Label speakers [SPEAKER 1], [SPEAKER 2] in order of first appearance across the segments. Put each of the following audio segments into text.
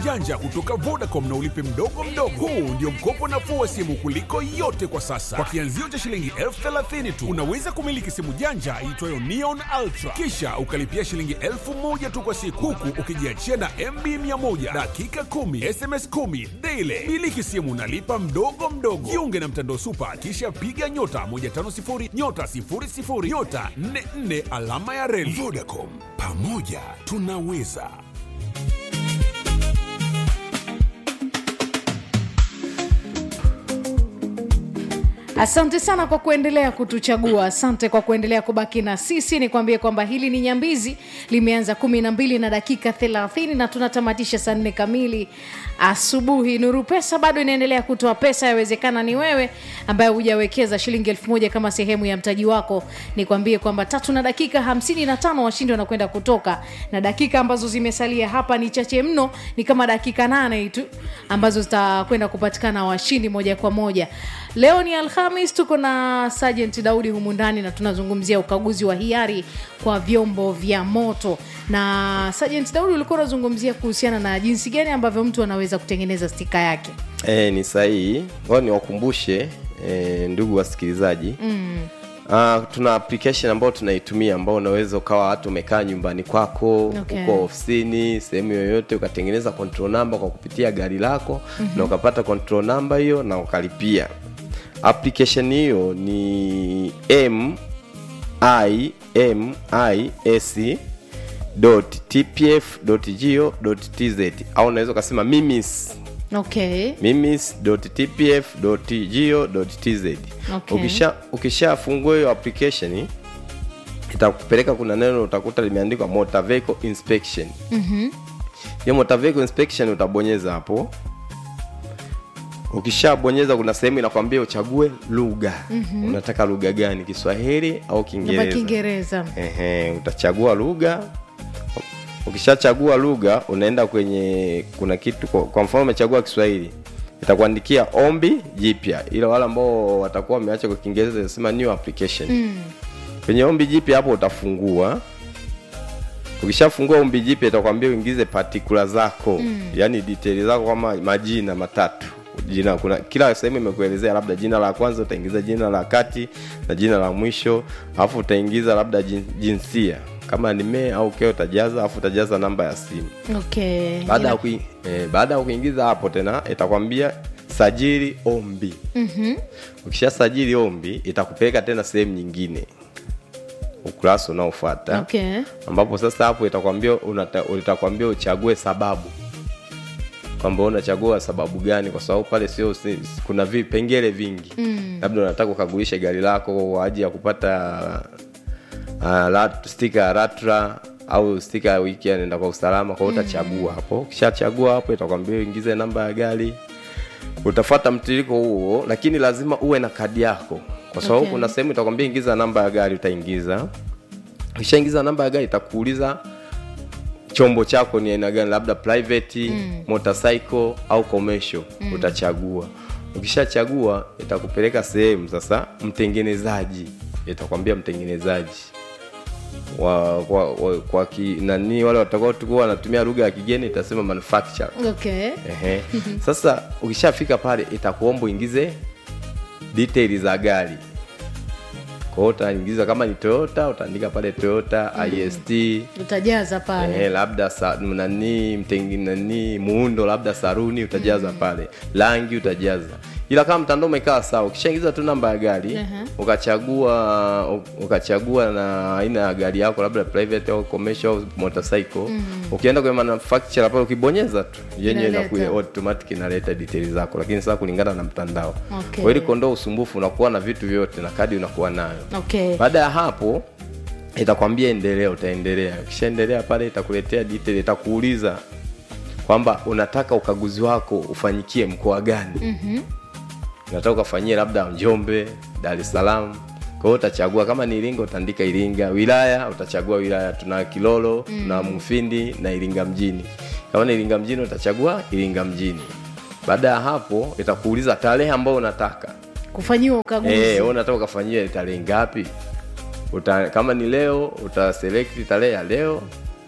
[SPEAKER 1] janja kutoka Vodacom na ulipe mdogo mdogo. Huu ndio mkopo nafuu wa simu kuliko yote kwa sasa. Kwa kianzio cha shilingi elfu thelathini tu unaweza kumiliki simu janja iitwayo Neon Ultra, kisha ukalipia shilingi elfu moja tu kwa siku, huku ukijiachia na MB 100 dakika 10 SMS 10 daily. Miliki simu nalipa mdogo mdogo. Jiunge na mtandao Supa, kisha piga nyota 150 nyota 00 nyota 44 alama ya reli. Vodacom, pamoja tunaweza.
[SPEAKER 2] Asante sana kwa kuendelea kutuchagua, asante kwa kuendelea kubaki na sisi. Nikwambie kwamba hili ni Nyambizi, limeanza kumi na mbili na dakika thelathini na tunatamatisha saa nne kamili asubuhi. Nuru Pesa bado inaendelea kutoa pesa, yawezekana ni wewe ambaye hujawekeza shilingi elfu moja kama sehemu ya mtaji wako. Nikwambie kwamba tatu na dakika hamsini na tano washindi wanakwenda kutoka, na dakika ambazo zimesalia hapa ni chache mno, ni kama dakika nane tu ambazo zitakwenda kupatikana washindi moja kwa moja. Leo ni Alhamis, tuko na Sergeant Daudi humu ndani na tunazungumzia ukaguzi wa hiari kwa vyombo vya moto. Na Sergeant Daudi, ulikuwa unazungumzia kuhusiana na jinsi gani ambavyo mtu anaweza kutengeneza stika yake.
[SPEAKER 3] E, ni sahihi. Ngoja niwakumbushe e, ndugu wasikilizaji mm. Uh, tuna application ambayo tunaitumia ambao unaweza ukawa hata umekaa nyumbani kwako
[SPEAKER 2] Okay.
[SPEAKER 3] uko ofisini sehemu yoyote ukatengeneza control number kwa kupitia gari lako mm-hmm. na ukapata control number hiyo na ukalipia application hiyo ni m i m i s tpf go tz au unaweza ukasema mimis
[SPEAKER 2] Okay.
[SPEAKER 3] mimis.tpf.go.tz
[SPEAKER 2] Okay.
[SPEAKER 3] ukisha ukishafungua hiyo application itakupeleka kuna neno utakuta limeandikwa motor vehicle inspection
[SPEAKER 2] Mhm.
[SPEAKER 3] hiyo motor vehicle inspection utabonyeza hapo ukishabonyeza kuna sehemu inakwambia uchague lugha mm-hmm. unataka lugha gani kiswahili au
[SPEAKER 2] Namba
[SPEAKER 3] kiingereza
[SPEAKER 2] Kiingereza.
[SPEAKER 3] Ehe, utachagua lugha ukishachagua lugha unaenda kwenye kuna kitu kwa, kwa mfano umechagua kiswahili itakuandikia ombi jipya ila wale ambao watakuwa wameacha kwa kiingereza inasema new application mm. kwenye ombi jipya hapo utafungua ukishafungua ombi jipya itakwambia uingize patikula zako mm. yaani detaili zako kama majina matatu jina kuna kila sehemu imekuelezea labda jina la kwanza utaingiza jina la kati na jina la mwisho alafu utaingiza labda jin, jinsia kama ni mee au keo utajaza alafu utajaza namba ya simu
[SPEAKER 2] Okay.
[SPEAKER 3] baada ya
[SPEAKER 2] Ina-
[SPEAKER 3] kui, eh, baada ya kuingiza hapo tena itakwambia sajili ombi mm-hmm. ukisha sajili ombi itakupeleka tena sehemu nyingine ukurasa unaofuata
[SPEAKER 2] Okay.
[SPEAKER 3] ambapo sasa hapo itakwambia unata- itakwambia uchague sababu kwamba unachagua sababu gani kwa sababu pale sio si, kuna vipengele vingi mm. labda unataka ukagulishe gari lako kwa ajili ya kupata uh, rat, stika ya ratra au stika ya wiki anaenda kwa usalama kwa hiyo utachagua hapo ukishachagua hapo itakwambia uingize namba ya gari utafata mtiririko huo lakini lazima uwe na kadi yako kwa sababu
[SPEAKER 2] Okay.
[SPEAKER 3] kuna sehemu itakwambia ingiza namba ya gari utaingiza ukishaingiza namba ya gari itakuuliza chombo chako ni aina gani labda private mm. motorcycle au commercial mm. utachagua ukishachagua itakupeleka sehemu sasa mtengenezaji itakwambia mtengenezaji wa, wa, wa, kwa ki, nani wale watakao tukuwa wanatumia lugha ya kigeni itasema manufacturer
[SPEAKER 2] Okay.
[SPEAKER 3] Ehe. Sasa ukishafika pale itakuomba uingize details za gari. Kwa hiyo utaingiza kama ni Toyota utaandika pale Toyota IST
[SPEAKER 2] Utajaza pale.
[SPEAKER 3] eh, labda sa, nani mtengi nani muundo labda saruni utajaza pale, rangi utajaza. Ila kama mtandao umekaa sawa, ukishaingiza tu namba ya gari
[SPEAKER 2] Aha.
[SPEAKER 3] ukachagua ukachagua na aina ya gari yako labda private au commercial au motorcycle ukienda kwenye manufacturer pale ukibonyeza tu yenyewe
[SPEAKER 2] Inaleta.
[SPEAKER 3] inakuwa automatic inaleta details zako, lakini sasa kulingana na mtandao.
[SPEAKER 2] Okay.
[SPEAKER 3] Kwa ili kuondoa usumbufu unakuwa na vitu vyote na kadi unakuwa nayo.
[SPEAKER 2] Okay.
[SPEAKER 3] Baada ya hapo itakwambia endelea, utaendelea. Ukishaendelea pale itakuletea detail, itakuuliza kwamba unataka ukaguzi wako ufanyikie mkoa gani. mm-hmm. unataka ukafanyie labda Njombe, Dar es Salaam. Kwa hiyo utachagua kama ni Iringa utaandika Iringa, wilaya utachagua wilaya, tuna Kilolo, mm. tuna Mufindi na Iringa mjini. Kama ni Iringa mjini utachagua Iringa mjini. Baada ya hapo itakuuliza tarehe ambayo unataka
[SPEAKER 2] Kufanyiwa ukaguzi.
[SPEAKER 3] Eh, wewe unataka ukafanyia tarehe ngapi? Uta, kama ni leo utaselect tarehe ya leo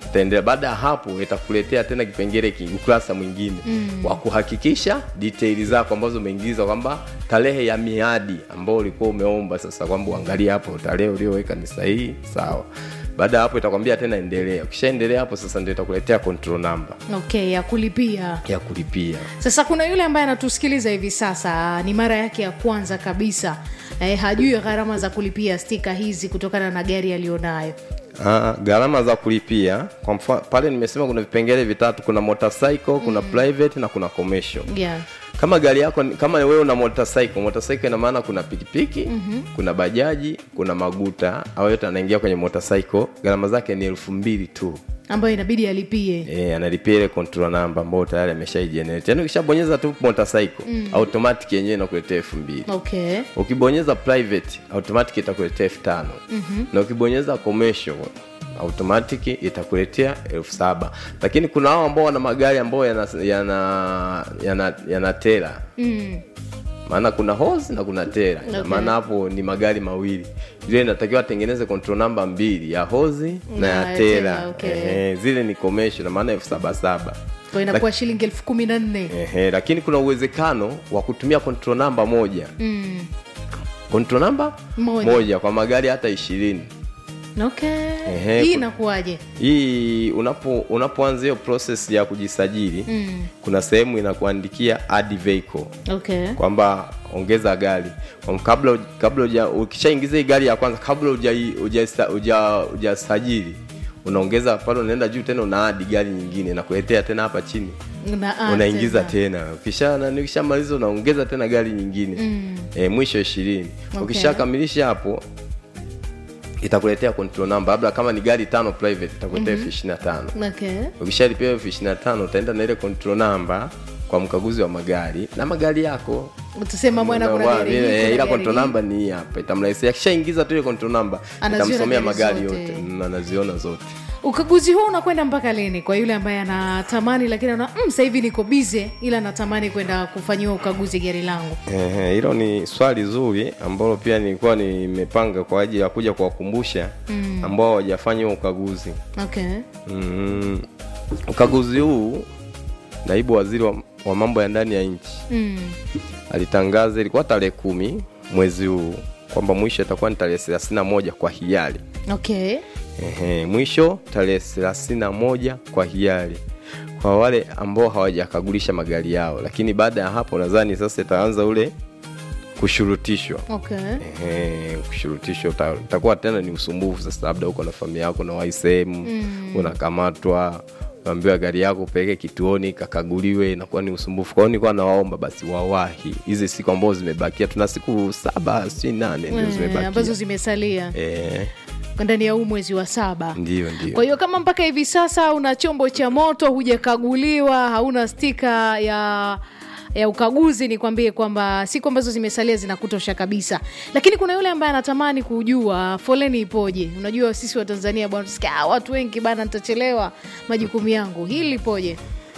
[SPEAKER 3] utaendelea baada ya hapo itakuletea tena kipengele ki- ukurasa mwingine mm. wa kuhakikisha detaili zako ambazo umeingiza kwamba tarehe ya miadi ambao ulikuwa umeomba sasa kwamba uangalie hapo tarehe ulioweka ni sahihi sawa baada ya hapo itakwambia tena endelea ukishaendelea hapo sasa ndio itakuletea control number
[SPEAKER 2] okay ya kulipia
[SPEAKER 3] ya kulipia
[SPEAKER 2] sasa kuna yule ambaye anatusikiliza hivi sasa ni mara yake ya kwanza kabisa eh, hajui gharama za kulipia stika hizi kutokana na gari aliyonayo
[SPEAKER 3] Ah, gharama za kulipia kwa mfano pale nimesema kuna vipengele vitatu kuna motorcycle kuna private na kuna commercial
[SPEAKER 2] yeah.
[SPEAKER 3] kama gari yako kama wewe una motorcycle motorcycle ina maana kuna pikipiki mm-hmm. kuna bajaji kuna maguta au yote anaingia kwenye motorcycle gharama zake ni elfu mbili tu
[SPEAKER 2] ambayo inabidi alipie
[SPEAKER 3] e, analipia ile control number ambayo tayari ameshaigenerate yaani ukishabonyeza tu motorcycle mm. automatic yenyewe inakuletea elfu mbili
[SPEAKER 2] okay
[SPEAKER 3] ukibonyeza private automatic itakuletea elfu tano mm-hmm. na ukibonyeza commercial automatic itakuletea elfu saba lakini kuna hao ambao wana magari ambayo yana yana yana, yana tela
[SPEAKER 2] mm.
[SPEAKER 3] maana kuna hose na kuna tela
[SPEAKER 2] Okay.
[SPEAKER 3] maana hapo ni magari mawili zile inatakiwa atengeneze control namba mbili ya hozi na
[SPEAKER 2] Na
[SPEAKER 3] ya
[SPEAKER 2] ya
[SPEAKER 3] tela
[SPEAKER 2] tela, okay.
[SPEAKER 3] Ehe, zile ni commercial na maana elfu saba saba
[SPEAKER 2] kwa inakuwa shilingi elfu kumi na nne
[SPEAKER 3] Ehe, lakini kuna uwezekano wa kutumia control namba moja
[SPEAKER 2] mm.
[SPEAKER 3] control namba
[SPEAKER 2] Moja.
[SPEAKER 3] moja kwa magari hata ishirini
[SPEAKER 2] okay
[SPEAKER 3] Ehe,
[SPEAKER 2] hii
[SPEAKER 3] ku-
[SPEAKER 2] inakuwaje
[SPEAKER 3] hii unapo unapoanza hiyo process ya kujisajili
[SPEAKER 2] mm.
[SPEAKER 3] kuna sehemu inakuandikia add vehicle
[SPEAKER 2] okay
[SPEAKER 3] kwamba ongeza gari Kwa m- kabla uj- kabla uja, ukishaingiza hii gari ya kwanza kabla hujai- hujasa- huja- hujasajili unaongeza pale unaenda juu tena unaadi gari nyingine nakuletea tena hapa chini
[SPEAKER 2] Una- ah,
[SPEAKER 3] unaingiza
[SPEAKER 2] tena.
[SPEAKER 3] tena ukisha nani ukishamaliza unaongeza tena gari nyingine mm. e, mwisho ishirini
[SPEAKER 2] Okay.
[SPEAKER 3] ukishakamilisha hapo itakuletea control number labda kama ni gari tano private itakuletea elfu ishirini na tano
[SPEAKER 2] okay
[SPEAKER 3] ukishalipia elfu ishirini na tano utaenda na ile control number kwa mkaguzi wa magari na magari yako
[SPEAKER 2] tusema mwana kuna
[SPEAKER 3] Unawa-
[SPEAKER 2] gari hii,
[SPEAKER 3] ile-
[SPEAKER 2] kuna
[SPEAKER 3] ila
[SPEAKER 2] gari
[SPEAKER 3] control
[SPEAKER 2] hii.
[SPEAKER 3] number ni hii hapa itamrahisishia akishaingiza tu ile control number
[SPEAKER 2] Anaziona
[SPEAKER 3] itamsomea
[SPEAKER 2] gari
[SPEAKER 3] magari
[SPEAKER 2] zote.
[SPEAKER 3] yote Mm, anaziona zote
[SPEAKER 2] ukaguzi huu unakwenda mpaka lini kwa yule ambaye anatamani lakini ana mm, sasa hivi niko bize ila natamani kwenda kufanyiwa ukaguzi gari langu
[SPEAKER 3] Ehe, hilo ni swali zuri ambalo pia nilikuwa nimepanga kwa ajili ya kuja kuwakumbusha mm. ambao hawajafanya huo ukaguzi
[SPEAKER 2] okay
[SPEAKER 3] mm. ukaguzi huu naibu waziri wa, wa mambo ya ndani ya nchi
[SPEAKER 2] mm.
[SPEAKER 3] alitangaza ilikuwa tarehe kumi mwezi huu kwamba mwisho itakuwa ni tarehe thelathini na moja kwa hiari
[SPEAKER 2] okay
[SPEAKER 3] Ehe, mwisho tarehe thelathini na moja kwa hiari kwa wale ambao hawajakagulisha magari yao lakini baada ya hapo nadhani sasa itaanza ule kushurutishwa
[SPEAKER 2] okay
[SPEAKER 3] Ehe, kushurutishwa uta- utakuwa tena ni usumbufu sasa labda uko na familia yako nawai sehemu mm. unakamatwa unaambiwa gari yako upeleke kituoni kakaguliwe inakuwa ni usumbufu kwao nilikuwa nawaomba basi wawahi hizi siku ambazo zimebakia tuna siku saba si nane ndio
[SPEAKER 2] Eh,
[SPEAKER 3] zimebakia
[SPEAKER 2] ambazo zimesalia
[SPEAKER 3] Eh,
[SPEAKER 2] ndani ya huu mwezi wa saba
[SPEAKER 3] ndio ndio
[SPEAKER 2] kwa hiyo kama mpaka hivi sasa una chombo cha moto hujakaguliwa hauna stika ya ya ukaguzi nikwambie kwamba siku ambazo zimesalia zinakutosha kabisa lakini kuna yule ambaye anatamani kujua foleni ipoje unajua sisi wa tanzania bwana tusikia "Ah, watu wengi bana nitachelewa majukumu yangu hili lipoje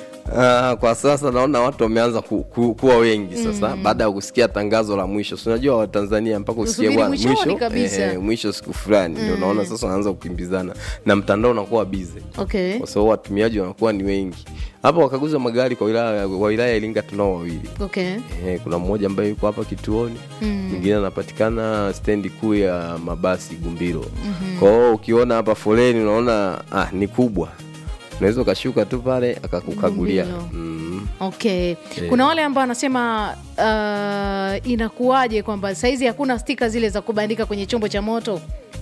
[SPEAKER 3] Ah, kwa sasa naona watu wameanza ku, ku, kuwa wengi sasa mm. baada ya kusikia tangazo la mwisho Si unajua watanzania mpaka usikie
[SPEAKER 2] Usubiri
[SPEAKER 3] bwana,
[SPEAKER 2] mwishoni
[SPEAKER 3] mwisho
[SPEAKER 2] kabisa.
[SPEAKER 3] eh, mwisho siku fulani ndio naona sasa wanaanza kukimbizana na mtandao unakuwa bize
[SPEAKER 2] okay
[SPEAKER 3] kwa sababu watumiaji wanakuwa ni wengi hapa wakaguzi wa magari kwa wilaya, wa wilaya ya iringa tunao wawili
[SPEAKER 2] okay
[SPEAKER 3] Eh, kuna mmoja ambaye yuko hapa kituoni mwingine anapatikana stendi kuu ya mabasi gumbiro mm-hmm. kwao ukiona hapa foleni unaona ah, ni kubwa unaweza ukashuka tu pale akakukagulia
[SPEAKER 2] Gumbiro.
[SPEAKER 3] mm.
[SPEAKER 2] okay kuna wale ambao wanasema uh, inakuwaje kwamba saizi hakuna stika zile za kubandika kwenye chombo cha moto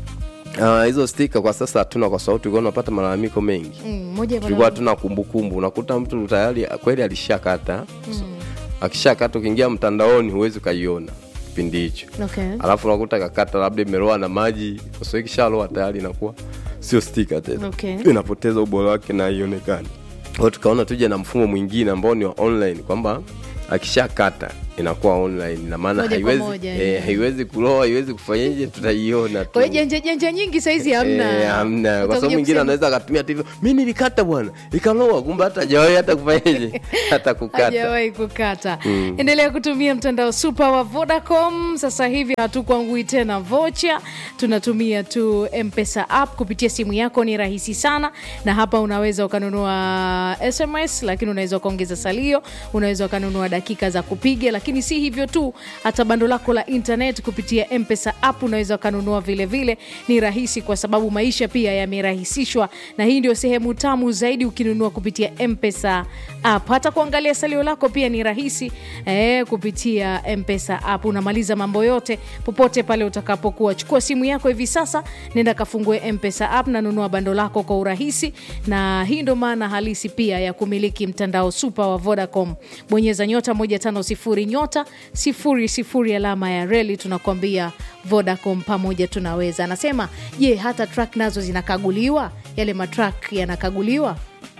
[SPEAKER 3] Ah, hizo stika kwa sasa hatuna kwa sababu tulikuwa tunapata malalamiko mengi
[SPEAKER 2] Mm, moja ya
[SPEAKER 3] tulikuwa hatuna kumbukumbu unakuta mtu tayari kweli alishakata mm. akishakata ukiingia mtandaoni huwezi ukaiona kipindi hicho
[SPEAKER 2] okay.
[SPEAKER 3] alafu unakuta kakata labda imeloa na maji kwa sababu ikishaloa tayari inakuwa sio stika tena
[SPEAKER 2] Okay.
[SPEAKER 3] inapoteza ubora wake na haionekani kwao tukaona tuje na mfumo mwingine ambao ni wa online kwamba akishakata inakuwa online na maana
[SPEAKER 2] Moja kwa
[SPEAKER 3] haiwezi
[SPEAKER 2] moja,
[SPEAKER 3] eh,
[SPEAKER 2] eh.
[SPEAKER 3] haiwezi kuloa haiwezi kufanyaje tutaiona tu
[SPEAKER 2] kwa hiyo janja janja nyingi saizi hamna
[SPEAKER 3] Eh, hamna kwa
[SPEAKER 2] Utakuja
[SPEAKER 3] sababu mwingine
[SPEAKER 2] kusema-
[SPEAKER 3] anaweza akatumia tu hivyo mi nilikata bwana ikaloa kumbe hata hajawahi hata kufanyaje hata kukata
[SPEAKER 2] hajawahi kukata endelea kutumia mtandao super wa vodacom sasa hivi hatukwangui tena vocha tunatumia tu mpesa app kupitia simu yako ni rahisi sana na hapa unaweza ukanunua sms lakini unaweza ukaongeza salio unaweza ukanunua dakika za kupiga lakini si hivyo tu hata bando lako la internet kupitia mpesa app unaweza ukanunua vile vile ni rahisi kwa sababu maisha pia yamerahisishwa na hii ndio sehemu tamu zaidi ukinunua kupitia mpesa app hata kuangalia salio lako pia ni rahisi eh, kupitia mpesa app unamaliza mambo yote popote pale utakapokuwa chukua simu yako hivi sasa nenda kafungue mpesa app na nunua bando lako kwa urahisi na hii ndo maana halisi pia ya kumiliki mtandao super wa vodacom bonyeza nyota 150 nyota 00 alama ya reli tunakwambia vodacom pamoja tunaweza anasema je hata track nazo zinakaguliwa yale matrak yanakaguliwa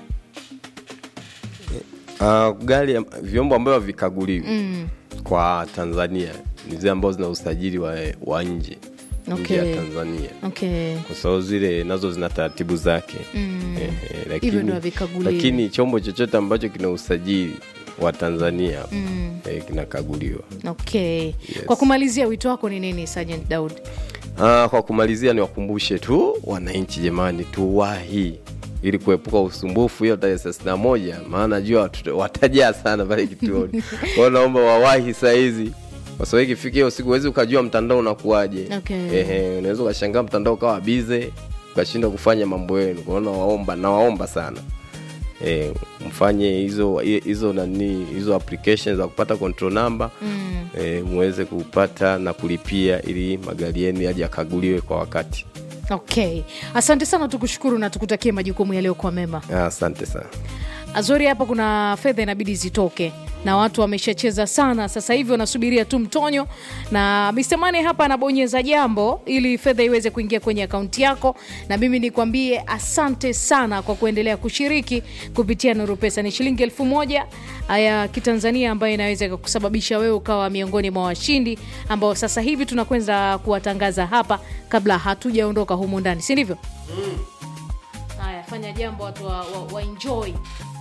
[SPEAKER 3] Uh, gari ya- vyombo ambavyo havikaguliwi mm. kwa Tanzania ni zile ambazo zina usajili wa, wa nje nje ya
[SPEAKER 2] Okay.
[SPEAKER 3] Tanzania
[SPEAKER 2] okay
[SPEAKER 3] kwa sababu zile nazo zina taratibu zake mm. eh, eh, lakini,
[SPEAKER 2] Hivyo ndio havikaguliwi.
[SPEAKER 3] lakini chombo chochote ambacho kina usajili wa Tanzania mm. eh, kinakaguliwa.
[SPEAKER 2] okay kwa kumalizia wito wako ni nini sergeant daud
[SPEAKER 3] Ah, kwa kumalizia niwakumbushe tu wananchi jamani, tuwahi ili kuepuka usumbufu hiyo tarehe thelathini na moja, maana najua watu- watajaa sana pale kituoni. Kwa hiyo naomba wawahi saa hizi, kwa sababu ikifika hiyo siku huwezi ukajua mtandao unakuwaje.
[SPEAKER 2] Okay.
[SPEAKER 3] Ehe, unaweza ukashangaa mtandao ukawa bize ukashindwa kufanya mambo yenu. Kwa hiyo nawaomba, nawaomba sana E, mfanye hizo hizo nani hizo applications za kupata control number mm. e, muweze kupata na kulipia ili magari yenu yaje yakaguliwe kwa wakati.
[SPEAKER 2] okay asante sana tukushukuru na tukutakie majukumu yaliyokuwa mema
[SPEAKER 3] Ah, Asante sana.
[SPEAKER 2] azori hapa kuna fedha inabidi zitoke na watu wameshacheza sana sasa hivi wanasubiria tu mtonyo na Mr. Mane hapa anabonyeza jambo ili fedha iweze kuingia kwenye akaunti yako na mimi nikwambie asante sana kwa kuendelea kushiriki kupitia nuru pesa ni shilingi elfu moja ya kitanzania ambayo inaweza kusababisha wewe ukawa miongoni mwa washindi ambao sasa hivi tunakwenda kuwatangaza hapa kabla hatujaondoka humu ndani si ndivyo haya fanya jambo watu wa, wa, wa enjoy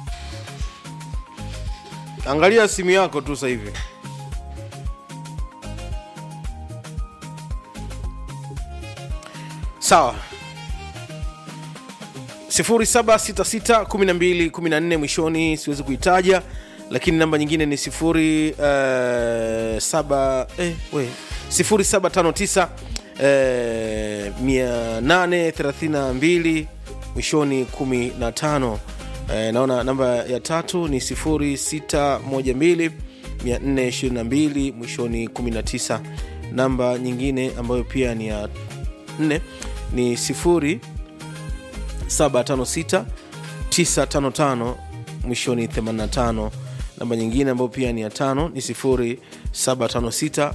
[SPEAKER 4] angalia simu yako tu sasa hivi sawa 07661214 mwishoni siwezi kuitaja lakini namba nyingine ni 07 eh, we 0759 eh, 832 mwishoni 15 eh, naona namba ya tatu ni 0612 422 mwishoni 19 namba nyingine ambayo pia ni ya nne ni 0756 955 mwishoni 85 namba nyingine ambayo pia ni ya tano ni 0756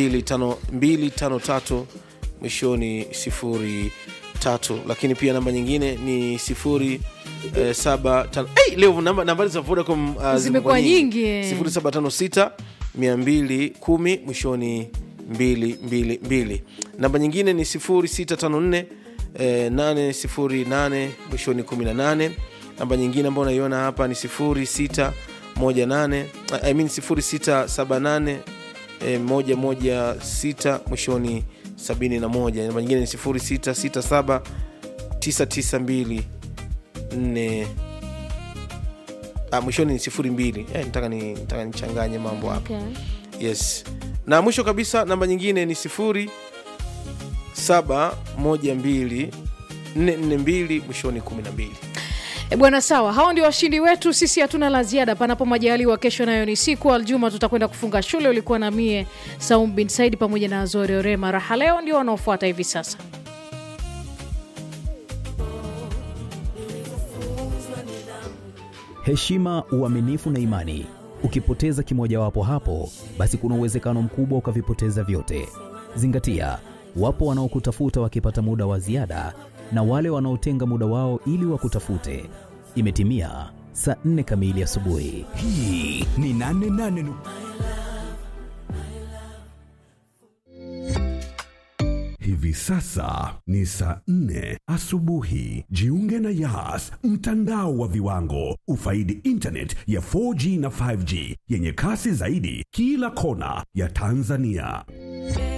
[SPEAKER 4] 253 mwishoni sifuri tatu lakini pia namba nyingine ni sifuri eh, saba tano hey, leo namba, nambari za vodacom uh,
[SPEAKER 2] Zimekuwa nyingi, eh.
[SPEAKER 4] sifuri saba tano sita mia mbili kumi mwishoni mbili mbili mbili namba nyingine ni sifuri sita tano nne eh, nane sifuri nane mwishoni kumi na nane namba nyingine ambayo unaiona hapa ni sifuri sita moja nane I mean sifuri sita saba nane eh, moja moja sita mwishoni sabini na moja namba nyingine ni sifuri sita sita saba tisa tisa mbili nne ah, mwishoni ni sifuri mbili eh, nataka ni nataka nichanganye mambo hapa
[SPEAKER 2] Okay.
[SPEAKER 4] yes na mwisho kabisa namba nyingine ni sifuri saba moja mbili nne nne mbili mwishoni kumi na mbili
[SPEAKER 2] E bwana, sawa, hao ndio washindi wetu. Sisi hatuna la ziada, panapo majaliwa. Kesho nayo ni siku Aljuma, tutakwenda kufunga shule. Ulikuwa na mie Saum bin Said pamoja na Azori Orema. Raha leo ndio wanaofuata hivi sasa.
[SPEAKER 5] heshima, uaminifu na imani. Ukipoteza kimojawapo hapo, basi kuna uwezekano mkubwa ukavipoteza vyote. Zingatia, wapo wanaokutafuta wakipata muda wa ziada na wale wanaotenga muda wao ili wakutafute. Imetimia saa nne kamili asubuhi.
[SPEAKER 6] hii ni 88 Hivi sasa ni saa nne asubuhi. Jiunge na Yas, mtandao wa viwango. Ufaidi internet ya 4G na 5G yenye kasi zaidi kila kona ya Tanzania.